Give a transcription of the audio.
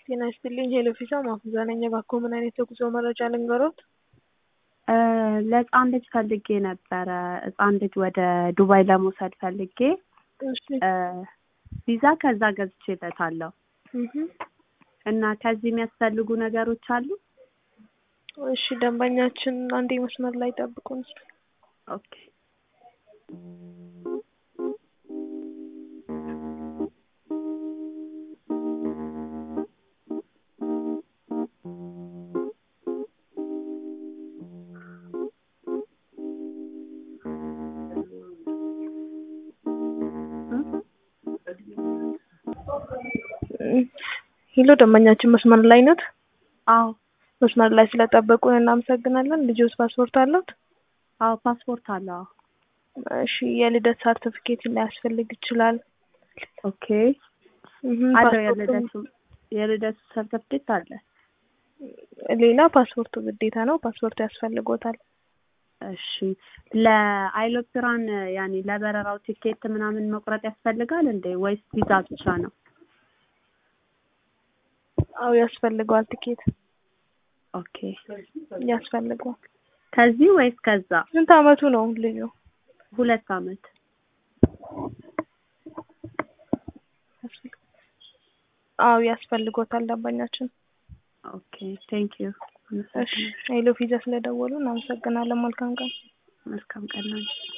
ጤና ይስጥልኝ ሄሎ ፊዛ ማፉዛ ነኝ። እባክዎ ምን አይነት የጉዞ መረጃ ልንገሮት? ለህፃን ልጅ ፈልጌ ነበረ። ህፃን ልጅ ወደ ዱባይ ለመውሰድ ፈልጌ እሺ ቪዛ ከዛ ገዝቼለታለሁ እህ እና ከዚህ የሚያስፈልጉ ነገሮች አሉ? እሺ ደንበኛችን አንዴ መስመር ላይ ጠብቁን። ኦኬ ሄሎ ደንበኛችን መስመር ላይ ነት? አዎ መስመር ላይ ስለጠበቁን እናመሰግናለን። ልጆስ ፓስፖርት አለዎት? አዎ ፓስፖርት አለ። አዎ እሺ የልደት ሰርቲፊኬት ሊያስፈልግ ይችላል። ኦኬ እህ አለው ፓስፖርቱ- የልደቱ የልደቱ ሰርተፍኬት አለ። ሌላ ፓስፖርቱ ግዴታ ነው። ፓስፖርት ያስፈልጎታል። እሺ ለአይሎፕራን ያኔ ለበረራው ቲኬት ምናምን መቁረጥ ያስፈልጋል እንዴ ወይስ ቪዛ ብቻ ነው? አዎ ያስፈልገዋል። ቲኬት ኦኬ ያስፈልገዋል። ከዚህ ወይስ ከዛ? ስንት አመቱ ነው ልጁ? ሁለት አመት አዎ ያስፈልጎታል ደንበኛችን። ኦኬ ቴንክ ዩ እሺ ሄሎ ፊዛ ስለደወሉ እናመሰግናለን። መልካም ቀን። መልካም ቀን ነው።